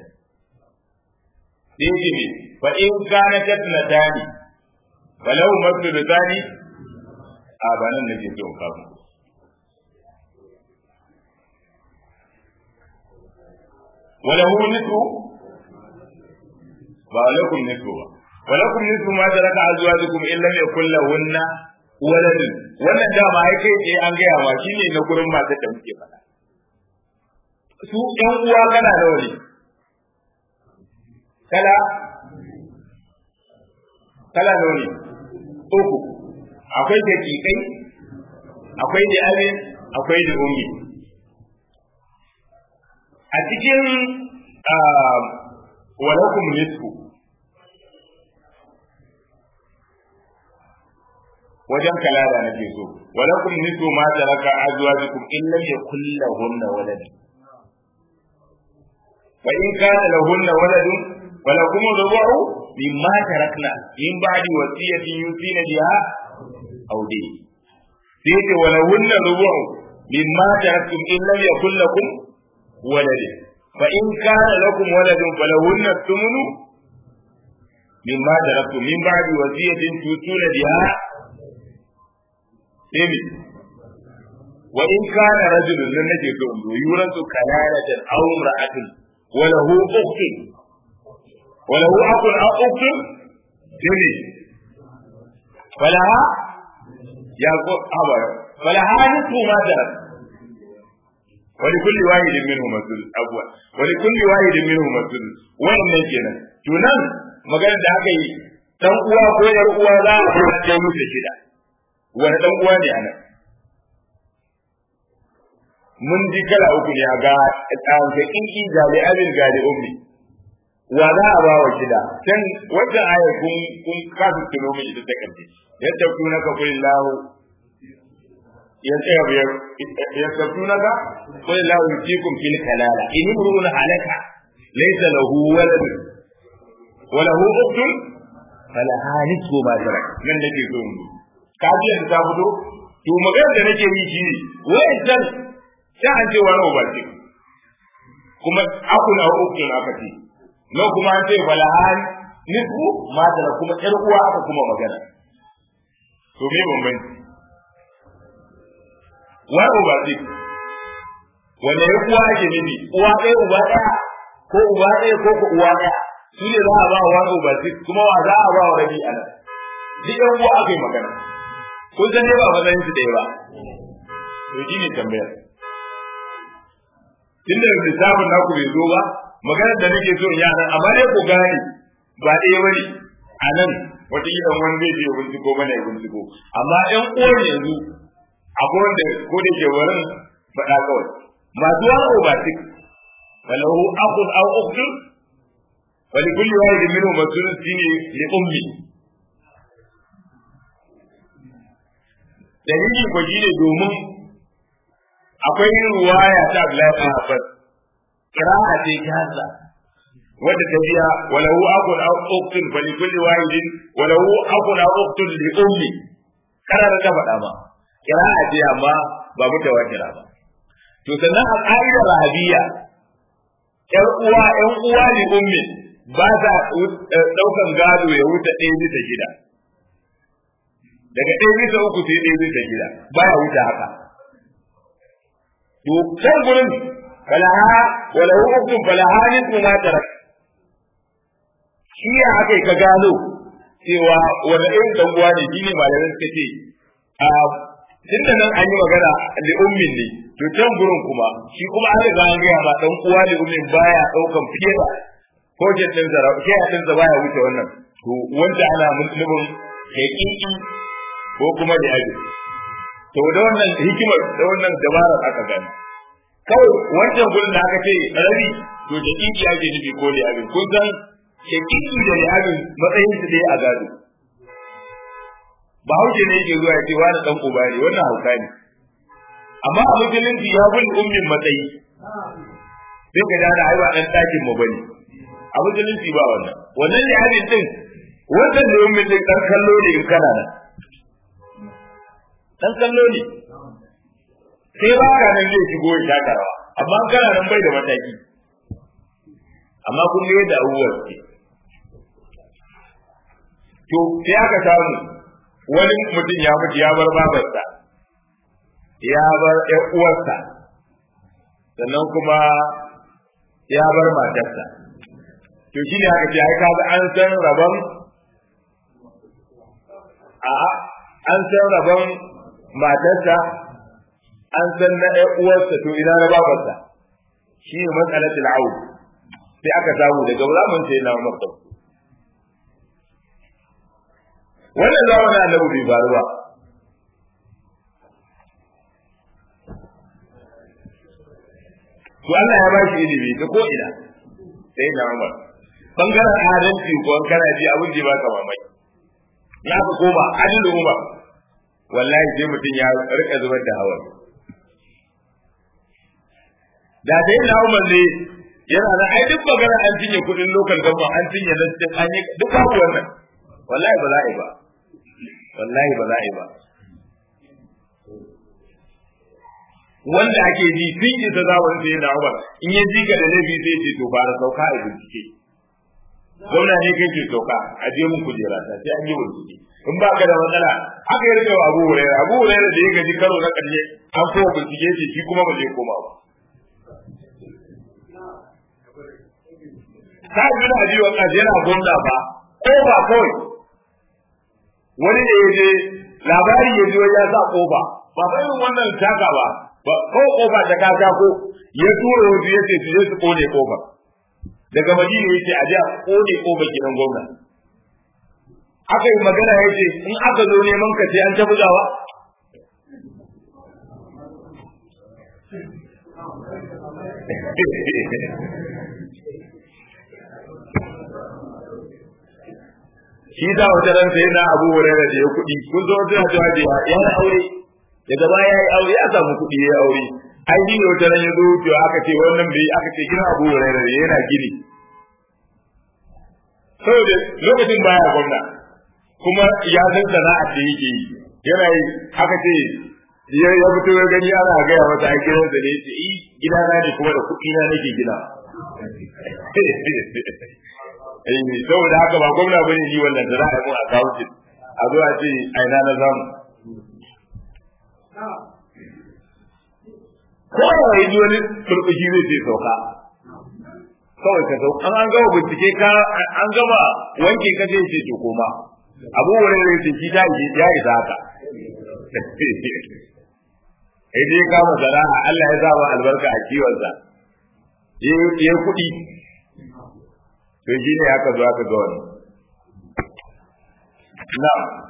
dai ne fa in kanat tatnatani falahu masdudani a ba nan nake so in kawo wala hu nisu ba lakum nisu ba walakum nisu ma taraka azwajukum in lam yakul lahunna waladun wannan dama ai kai eh an gaya ma shine na gurin matar da muke faɗa su ɗan uwa kana nawa ne kala kala nawa ne uku akwai daƙiƙai akwai da abin akwai da ummi a cikin walakum nisfu wajen kalada nake so walakum nisfu ma taraka azwajukum in lam yakul lahunna walad wa in kana lahunna waladun falakum rubu'u mimma tarakna min ba'di wasiyatin yusina biha aw dai sai ce walahunna rubu'u mimma taraktum in lam yakul lakum walad fa in kana lakum waladun falahunna thumnu mimma taraktum min ba'di wasiyatin tusuna biha sai wa in kana rajulun nan nake so in yurasu kalalatan aw imra'atin wa lahu ukhtun wa lahu akhun aw ukhtun sai falaha ya ko aba falaha nisfu ma tarak wa li kulli wahidin minhum masul abwa wa li kulli wahidin minhum masul wannan kenan to nan maganar da aka yi dan uwa ko yar uwa za a kai musu shida wani dan uwa ne anan mun ji kala uku ne a ga tsawon inki gali abin gali ummi wa za a ba wa shida can wata aya kun kun kasu tuno mai ita ta karshe yadda ku naka kulli lahu ya tsaya biyar ya tafi naka kulli lahu yusikum fil kalala in imrun halaka laysa lahu walad wa lahu ukhtun falaha nisfu ma tarak nan nake so mu kaji yanzu ta fito to magana da nake yi shi ne wa'ancan sai an ce wani uba ce kuma akun a ukun aka ce nan kuma an ce falahan nisfu madara kuma ƴar uwa aka kuma magana to me bambanci wani uba ce wanda ya uwa ake nufi uwa ɗaya uba ɗaya ko uba ɗaya ko ko uwa ɗaya su ne za a ba wani uba ce kuma wa za a ba wa rabi a nan duk ƴan uwa aka yi magana kun san dai ba matsayin su ɗaya ba to shi ne tambayar tun da lissafin naku bai zo ba maganar da nake so in yi nan amma dai ku gane ba ɗaya bane a nan wata gidan wani zai je binciko mana ya binciko amma ƴan uwan yanzu akwai wanda ko da ke wurin faɗa kawai masu wani obatik falahu akun aw ukhtun wa li kulli wahidin minhum mas'ulun shine li ummi dalili ko shine domin akwai ruwaya ta Abdullahi bin Abbas qira'a ce kaza wadda ta biya walahu akun aw uktun fa likulli wahidin walahu akun aw uktun li ummi kana da faɗa ma qira'a ce amma ba mutawatira ba to sannan a ƙa'idar rahabiyya ƴan uwa ƴan uwa li ummi ba sa ɗaukan gado ya wuce ɗaya bisa shida daga ɗaya bisa uku sai ɗaya bisa shida baya wuce haka to can gurin falaha wala hukum falaha nisfu ma tarak shi ya haka ka gano cewa wani irin dan uwa ne shine malamin suka ce a tunda nan an yi magana li ummin ne to can gurin kuma shi kuma an riga an gaya ma dan uwa li ummin baya daukan fiye da project din zara ke a din baya wuce wannan to wanda ana nufin hakiki ko kuma da aji to da wannan hikimar da wannan dabarar aka gani kawai wancan gurin da aka ce rabi to da kiki ake nufi ko da abin kun san shakiki da da abin matsayin su dai a gado ba hauke ne yake zuwa ya ce wani dan uba ne wannan hauka ne amma a musulunci ya bin ummin matsayi sai ka dana ai ba dan dakin mu bane a musulunci ba wannan wannan ne abin din wannan ne ummin din dan kallo ne in kana nan dan kallo ne sai ba ka nan zai shigo ya taka rawa amma kana nan bai da mataki amma kun ga yadda abubuwa suke to sai aka samu wani mutum ya mutu ya bar babarsa ya bar ƴan uwarsa sannan kuma ya bar matarsa to shi ne aka ce ai kaga an san rabon a an san rabon matarsa an san na ɗan uwarsa to ina na babarsa shi ne matsalatul aud sai aka samu daga zaman sai na masa wannan zamanin annabi bai faru ba to Allah ya bashi ilimi ta ko ina sai na Umar bangaren adalci ko kana ji abin da baka mamaki ya ka koma adalin Umar wallahi sai mutum ya rika zubar da hawa da dai na Umar ne yana da ai duk magana an cinye kudin lokal gaba an cinye na cikin an yi duk babu wannan wallahi ba za a yi ba wallahi ba za a yi ba wanda ake ji tun yi ta zawon sai na Umar in ya ji ka da laifi sai ce to fara sauka a bincike gwamna ne kai ke sauka a je mun kujera ta sai an yi bincike in ba ka da matsala haka ya rike wa Abu Hurairah Abu Hurairah da ya gaji karo na karshe an kowa bincike shi shi kuma ba zai koma ba ta bi da ajiwa kaje yana gwamna ba ko ba kawai wani da ya je labari ya ji ya sa kofa ba fa irin wannan taka ba ba ko kofa ta kaka ko ya tura wasu ya ce su je su kone kofar daga madina ya ce a je a kone kofar gidan gwamna aka yi magana ya ce in aka zo neman ka sai an ta bugawa shi da wata ran sai na Abu Hurairah da ya kuɗi kun zo wata cewa da ya yi aure daga baya ya yi aure ya samu kuɗi ya yi aure ai shi ne wata ran ya zo to aka ce wannan bai aka ce kina Abu Hurairah da yana gini saboda lokacin baya gwamna kuma ya san sana'a da yake yi yana yi aka ce ya ya fito ya gani ana gaya masa a gidansa ne ya ce i gidana ne kuma da kuɗi na nake gina eh saboda haka ba gwamna bane ni wannan da za a yi mun accounting a zo a ce ai na zamu ko ya yi wani turkushi zai ce sauka kawai ka sauka an gama bincike ka an gama wanke ka zai ce to koma abu wurin zai ce shi ya isa haka sai dai kama sana'a Allah ya zaba albarka a kiwonsa ya kuɗi to shi ne aka zo aka ga wani na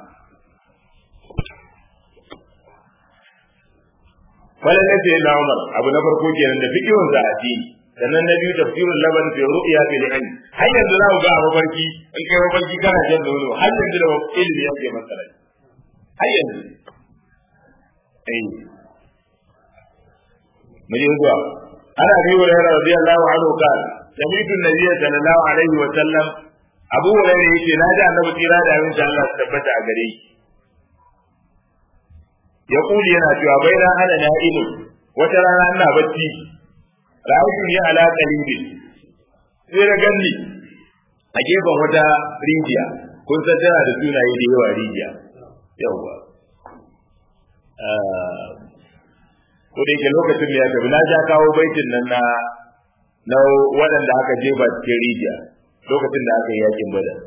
wala ne ce na Umar abu na farko kenan da fikihun za a ci sannan na biyu tafsirul laban fi ru'ya bil ayn har yanzu za ku ga mafarki in kai mafarki kana jan nono har yanzu da ilimi yake masala har yanzu eh mu je zuwa ana bi wa radiyallahu anhu qala sami'tu an-nabiy sallallahu alaihi wa sallam abu hurairah yace na ji annabi tsira da abin Allah su tabbata a gare shi ya kuli yana cewa bai na hana na'imu wata rana ina bacci ra'aytu ni ala qalibin sai na ganni a gefen wata rijiya kun san tana da sunaye da yawa rijiya yawa ko da yake lokacin da ya tafi na ja kawo baitin nan na na waɗanda aka jefa cikin rijiya lokacin da aka yi yakin bada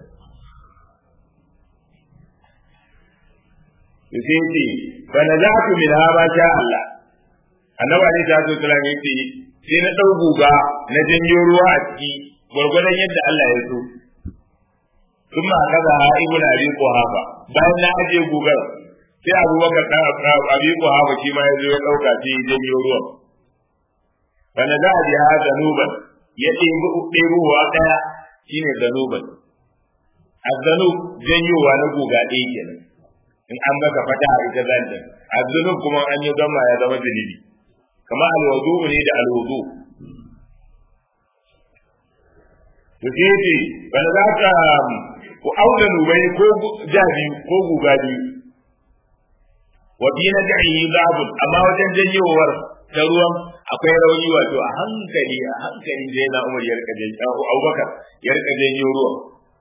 sai ce fa nazatu min ha ma sha Allah annabi alaihi salatu wasallam yace sai na dau guga na janyo ruwa a ciki gwargwadon yadda Allah ya so kuma kaza ibn abi quhafa bayan na aje gugar sai abubakar dan abi quhafa shi ma ya zo ya dauka shi janyo ruwan fa nazatu bi ha zanuban ya ɗebi ɗebuwa ɗaya shine zanuban azzanub janyowa na guga ɗaya kenan in an maka fata a ita zanta azzunub kuma an yi gama ya zama zunubi kama alwudu ne da alwudu to sai ce bana za ka ku auna nubai ko jabi ko guga biyu wa bi na da'i zabun amma wajen janyowar ta ruwan akwai rauni wato a hankali a hankali da yana umar ya rika janyo abubakar ya rika janyo ruwan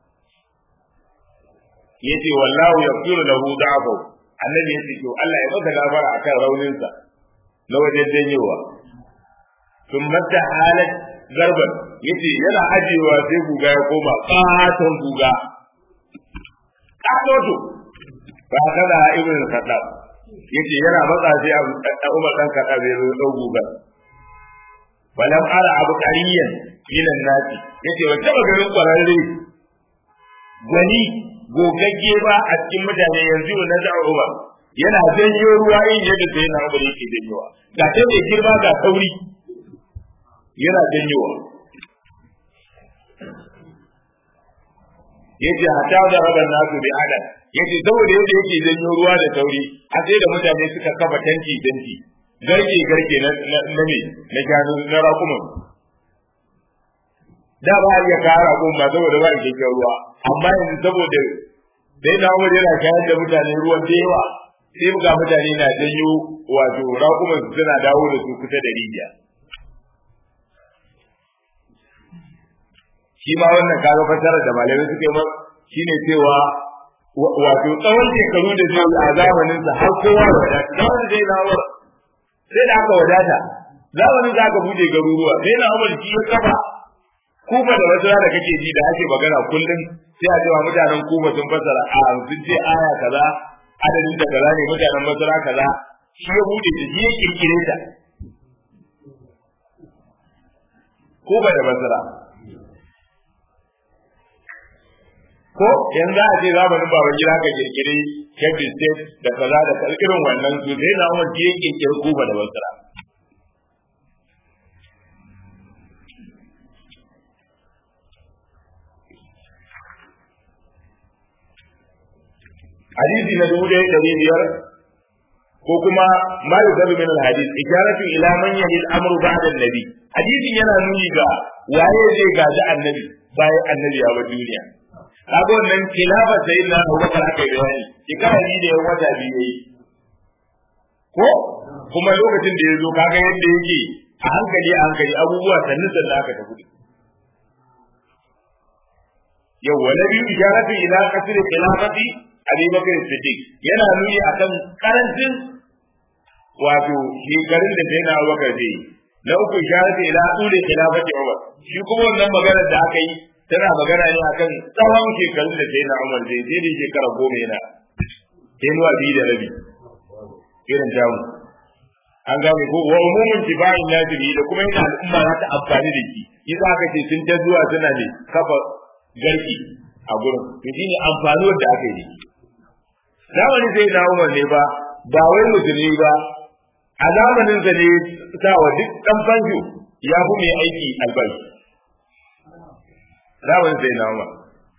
yace wallahu yaghfiru lahu da'afu annabi yace to Allah ya maka gafara akan raunin sa na wajen janyowa thumma halat zarban yace yana ajewa sai guga ya koma katon guga katoto ba kada ibn khattab yace yana matsa sai Umar dan khattab ya zo dau guga walam ara abu qariyan minan nasi yace wata maganin kwararre gwani gogagge ba a cikin mutane yanzu na da Umar yana janyo ruwa yin yadda sai na Umar yake janyowa ga ta mai girma ga sauri yana janyowa yace hata da raban nasu bi adam yace saboda yadda yake janyo ruwa da sauri a sai da mutane suka kafa tanki tanki garke garke na na me na gano na rakuman da ba ya kara kun ba saboda ba ke ruwa amma yanzu saboda dai na umar yana shayar da mutane ruwan da yawa sai ga mutane na janyo wato raƙuman suna dawo da su kusa da rijiya shi ma wannan kaga fasarar da malamai suka yi shine cewa wato tsawon shekaru da zai a zamanin sa har kowa da wadata zamanin zai na umar sai da aka wadata zamanin da aka bude garuruwa sai na umar shi ya kafa kufa da wasu da kake ji da ake magana kullum sai a cewa mutanen kufa sun fasara a sun ce aya kaza adadin da kaza ne mutanen masara kaza shi ya bude ta shi ya kirkire ta kufa da masara ko yanzu a ce zamanin baban gida ka kirkiri kebbi state da kaza da irin wannan su sai na umar shi ya kirkiri kufa da masara hadisi na dubu ɗaya ɗari biyar ko kuma ma yuzabu min al-hadith isharatu ila man yahil amru ba'da an-nabi hadisin yana nuni ga waye zai gaji annabi bayan annabi ya bar duniya kaga wannan khilafa sayyidina Abubakar aka yi bayani shekara ni da yan wata biyu yayi ko kuma lokacin da ya zo kaga yadda yake a hankali a hankali abubuwa sannu sannu aka tafi yau wa nabi isharatu ila qasr khilafati Abi Bakar Siddiq yana nuni akan karancin wato shekarun da sai na Abubakar zai na uku sharati ila ule khilafati Umar shi kuma wannan magana da aka yi tana magana ne akan tsawon shekarun da sai na Umar zai sai da shekara goma yana kenuwa biyu da rabi irin jamu an gane ko wa umumin tibayin najiri da kuma yana al'umma za ta amfani da shi yasa aka ce sun ta zuwa suna ne kafa garki a gurin to shine amfanuwar da aka yi zamanin sai na umar ne ba ba wai musulmi ba a zamanin sa ne sa wa duk dan banjo ya fi mai aiki albashi zamanin sai na umar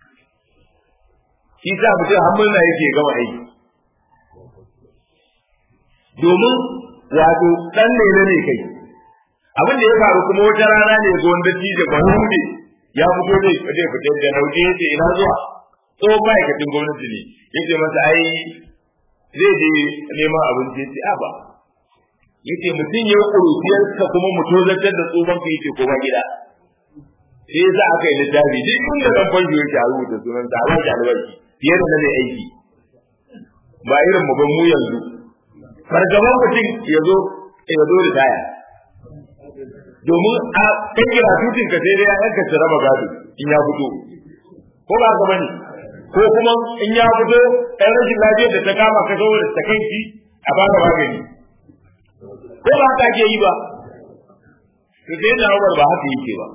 shi sa mutum har murna yake gama aiki domin wato dan lele ne kai abin da ya faru kuma wata rana ne ga wanda tije ba hude ya fito ne zai fitar da nauje yace ina zuwa tsohon ma'aikacin gwamnati ne yace masa ai zai je neman abinci yace a ba yace mutum ya kurutiyar ka kuma mu tozartar da tsohon ka yace ko ba gida sai yasa aka yi littafi duk inda dan fanjo yake a rubuta sunan sa ba shi albashi fiye da mai aiki ba irin mu ban mu yanzu fargaban mutum ya zo ya zo da taya domin a kan kira tutin ka sai dai ya yanka su raba gado in ya fito ko ba ka bane ko kuma in ya fito ɗan rashin lafiyar da ta kama ka saboda ta kai shi a baka magani ko ba haka ake yi ba to sai na Umar ba haka yake ba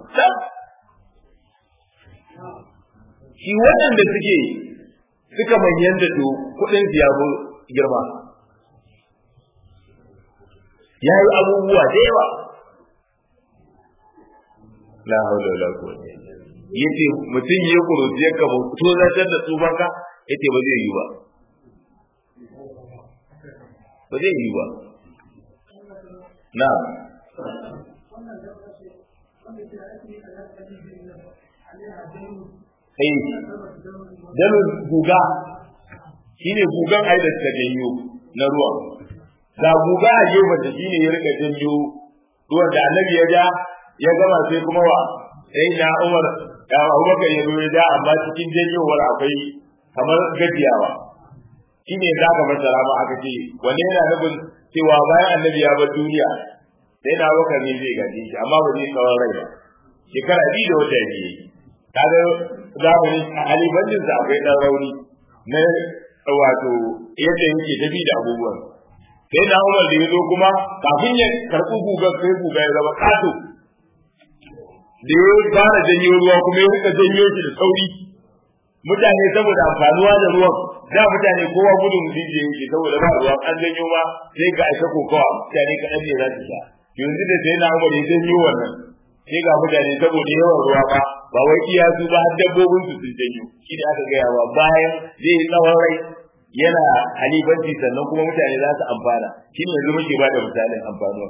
shi waɗanda suke suka manyan da to kuɗin su ya girma ya yi abubuwa da yawa la haula wala quwwata yace mutum ya kuruci ya kama to zartar da tsufanka yace ba zai yi ba ba zai yi ba na Hey, dalil guga shine gugan ai da ta janyo na ruwa ga guga a gefen da shine ya rika janyo ruwan da annabi ya ja ya gama sai kuma wa sai na Umar ya Abubakar ya zo ya ja amma cikin janyowar akwai kamar gajiyawa shine za ka masara ma aka ce wanne yana nufin cewa bayan annabi ya bar duniya sai na Abubakar ne zai gaje shi amma ba zai tsawon rai ba shekara biyu da wata biyu kaga zamani a halibancin sa akwai dan rauni na wato yadda yake tafi da abubuwan sai na Umar da ya zo kuma kafin ya karɓi guga sai guga ya zama kato da ya fara janyo ruwa kuma ya rika janyo shi da sauri mutane saboda amfanuwa da ruwan da mutane kowa gudun rijiya yake saboda ba ruwan an janyo ma sai ga aisha kokawa mutane kaɗan ne za su sha yanzu da sai na Umar ya janyo wannan sai ga mutane saboda yawan ruwa ba ba wai iya su ba har dabbobin su sun janyo shi da aka gaya wa bayan zai yi tsawon rai yana halibanci sannan kuma mutane za su amfana shi ne yanzu muke ba da misalin amfanuwa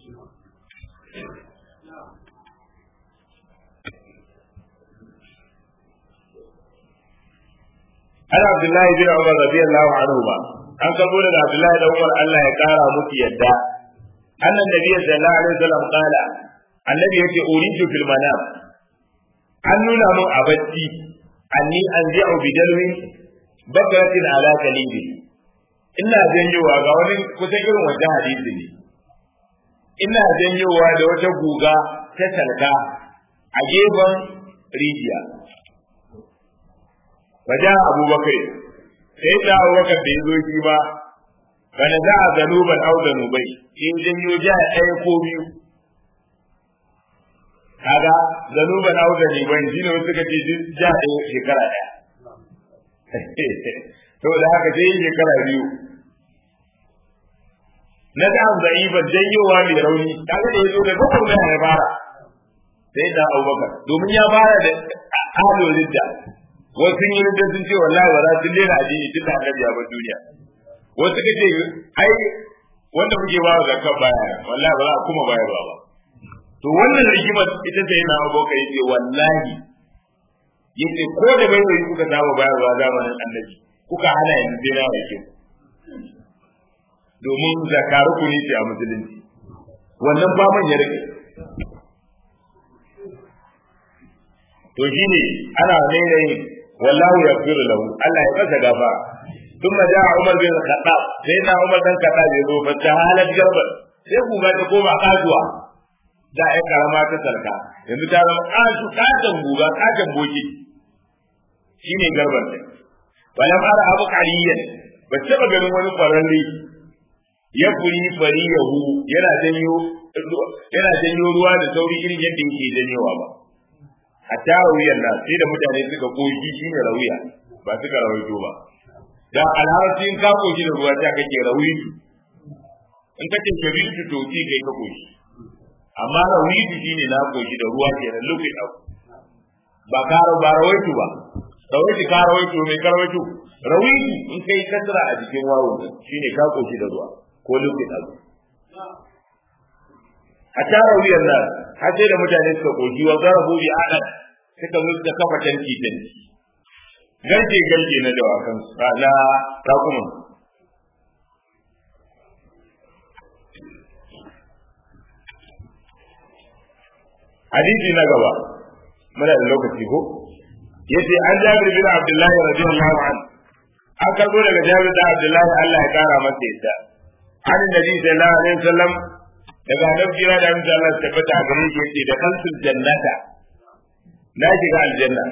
Ana Abdullahi bin Umar radiyallahu anhu ba an karbo daga Abdullahi da Umar Allah ya kara musu yadda annan nabiyyi sallallahu alaihi wasallam qala annabi yace uridu fil manam an nuna mun a bacci anni anzi'u bidalwi bakaratin ala kalibi ina janyowa ga wani kusa irin wanda hadisi ne ina janyowa da wata guga ta talka a gefen rijiya Baja Abubakar sai da Abubakar da ya zo shi ba bana za a zanuban au zanubai in janyo ja ɗaya ko biyu kaga zanuban au zanubai shine wasu suka ce ja ɗaya shekara ɗaya to da haka sai shekara biyu na da an zai ba janyowa mai rauni kaga da yazo da bakon da ya fara sai da Abubakar domin ya fara da alo lidda wasu yi ridda sun ce wallahi ba za su lera addini tun da annabi ya bar duniya wasu ka ce ai wanda muke ba wa zakka baya wallahi ba za a kuma bayarwa ba to wannan rigimar ita ce yana Abubakar yace wallahi yace ko da bai bai kuka saba bayarwa zamanin annabi kuka hana yanzu sai na yake domin zakaru ku ne ce a musulunci wannan faman ya rike to shine ana rairayi wallahu yaghfiru lahu Allah ya masa gafara ثم جاء عمر بن الخطاب سيدنا عمر بن الخطاب يقول فتحالت جربا sai kuga ta koma kasuwa da ya karama ta sarka yanzu ta zama kasu katon guga katon boki shine garban ta bayan ara abu kariyan ba taba ganin wani kwararre ya furi fari yahu yana janyo yana janyo ruwa da sauri irin yadda yake janyowa ba hatta rawiyar nan sai da mutane suka koshi shine rawiya ba suka rawaito ba da alharci in ka koshi da ruwa ta kake rawi in ka ce shabitu to ci kai ka koshi amma rawi shine na koshi da ruwa ke nan lufi dau ba ka ba rawaitu ba rawaitu ka rawaitu mai ka rawaitu rawitu in kai kasra a jikin wawo shine ka koshi da ruwa ko lufi dau a tara wuyan nan har sai da mutane suka koki wa zarabu bi adan suka zo da kafa tanki tanki garke garke na dawakan na rakuman hadisi na gaba muna da lokaci ko yace an jabir bin abdullahi radiyallahu anhu an karbo daga jabir da abdullahi Allah ya kara masa yadda an nabi sallallahu alaihi wasallam daga annabi kira da mutum Allah tabbata a gare shi yace da kansul jannata na shiga aljanna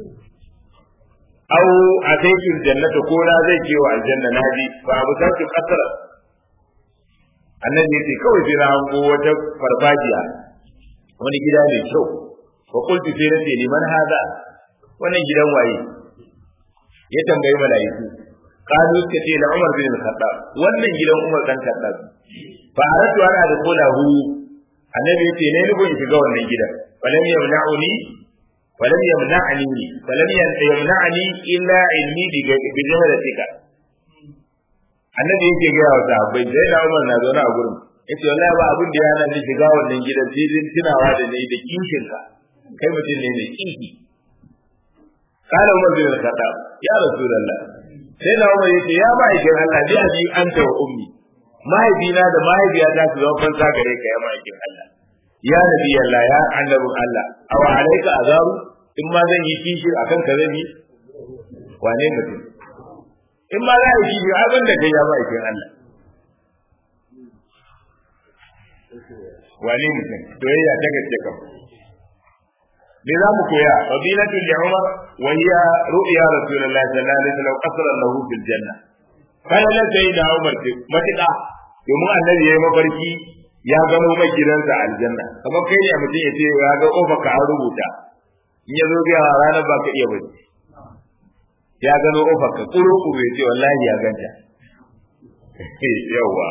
au ataitul jannata ko na zai ke wa aljanna na ji fa abu sarki kasara annabi yace kawai sai na hango wata farfajiya wani gida mai kyau fa qultu sai nace liman hada wannan gidan waye ya tambayi malaiku kalu suka ce na Umar bin Khattab wannan gidan Umar dan Khattab fa aratu ana da kolahu annabi yace ne ni gon shiga wannan gidan falam yamna'uni falam yamna'ni falam yamna'ni illa ilmi bi bi jahalatika annabi yake ga wa sahabbai sai da Umar na zaune a gurin yace wallahi ba abin da ya hana ni shiga wannan gidan sai din tunawa da ni da kishin ka kai mutum ne mai kishi kana Umar bin Khattab ya Rasulullah sai da Umar yace ya ma'aikin Allah bi abi anta wa ummi mahaifina da mahaifiyata su zama fansa gare ka ya ma'aikin Allah ya nabi Allah ya annabin Allah aw alayka azaru in ma zan yi kishi akan ka zan yi wane mutum in ma za a yi kishi abin da kai ya ma'aikin Allah wane mutum doyayya ta gaske kam me za mu koya fadilatu li umar wa hiya ru'ya rasulullahi sallallahu alaihi wasallam qasran lahu fil janna kai la sai da umar ce matuƙa domin annabi yayi mafarki ya gano mai gidansa aljanna kamar kai ne mutum ya ce ya ga kofa ka an rubuta in ya zo ga ranar ba ka iya bacci ya gano kofa ka kuro kuro ya ce wallahi ya ganta yawa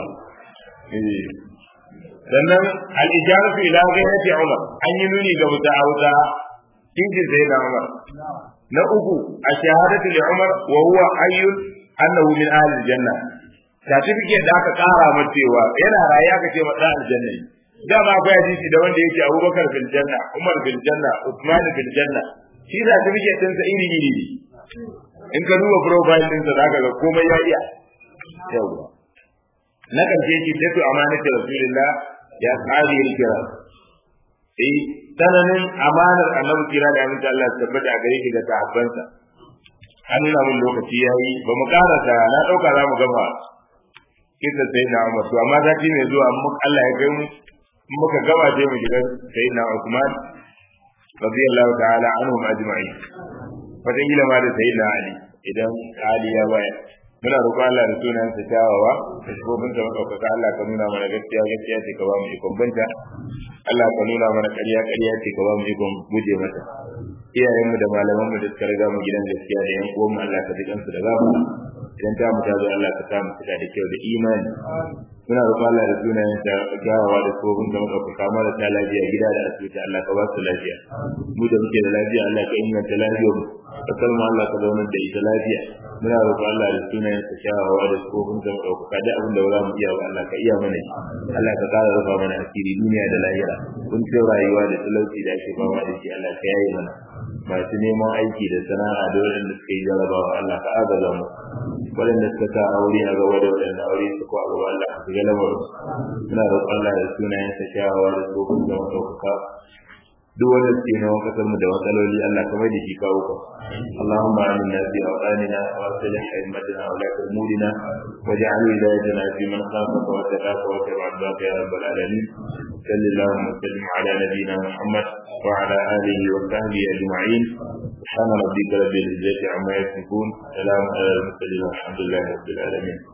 sannan al-ijaratu ila ghayrati umar an yi nuni ga muta'awuta cikin sai da umar na uku a shahadatu li umar wa huwa hayyun annahu min ahli janna certificate da aka kara masa cewa yana raye aka ce masa aljanna ne da ma akwai hadisi da wanda yake Abubakar bil janna Umar bil janna Uthman bil janna shi certificate din sa iri iri ne in ka duba profile din sa zaka ga komai ya iya yawa na karshe shi da amanatu rasulullah ya kare kira eh tsananin amanar annabi kira da aminta Allah ya tabbata a gare shi da sahabbansa an nuna mun lokaci yayi ba mu karasa na dauka za mu gama kisa sai na Umar to amma zati ne zuwa mun Allah ya kai mu muka gama sai mu shiga sai na Uthman radiyallahu ta'ala anhum ajma'in fatan gila ma da sai na Ali idan Ali ya baya muna roƙon Allah da sunan sa kyawawa da shigobin sa madaukaka Allah ka nuna mana gaskiya gaskiya ce ka ba mu ikon banta Allah ka nuna mana ƙarya ƙarya ce ka ba mu ikon guje mata iyayenmu da malamanmu da suka riga mu gidan gaskiya da yan uwanmu Allah ka ji kansu da gaba idan ta mu ta zo Allah ka samu cika da kyau da imani muna roƙon Allah da sunayen ta gawawa da tsohon da muka kama da ta lafiya gida da asibiti Allah ka ba su lafiya mu da muke da lafiya Allah ka inganta lafiyar mu kasar mu Allah ka zaunar da ita lafiya muna roƙon Allah da sunayen ta kyawawa da tsohon da muka da abin da ba za mu iya ba Allah ka iya mana Allah ka ƙara rufa mana asiri duniya da lahira kun ce rayuwa da talauci da ake fama da shi Allah ka yaye mana masu neman aiki da sana'a da waɗanda suka yi jarabawa Allah ka agaza mu waɗanda suka sa aure a gaba da waɗanda aure su ko a gaba Allah ka shiga lamarin suna roƙon Allah da sunayen sa kyawawa da tsohon da maɗaukaka duk wanda suke neman kasar mu da matsaloli Allah ka mai da shi kawo ka Allahumma aminna fi awqanina wa aslih a'immatina wa la umurina waj'al wilayatana fi man khafaka wa taqaka wa tabaraka ya rabbal alamin sallallahu wa sallim ala nabiyyina Muhammad wa ala alihi wa sahbihi ajma'in سبحان ربك رب العزة عما يصفون سلام على المرسلين والحمد لله رب العالمين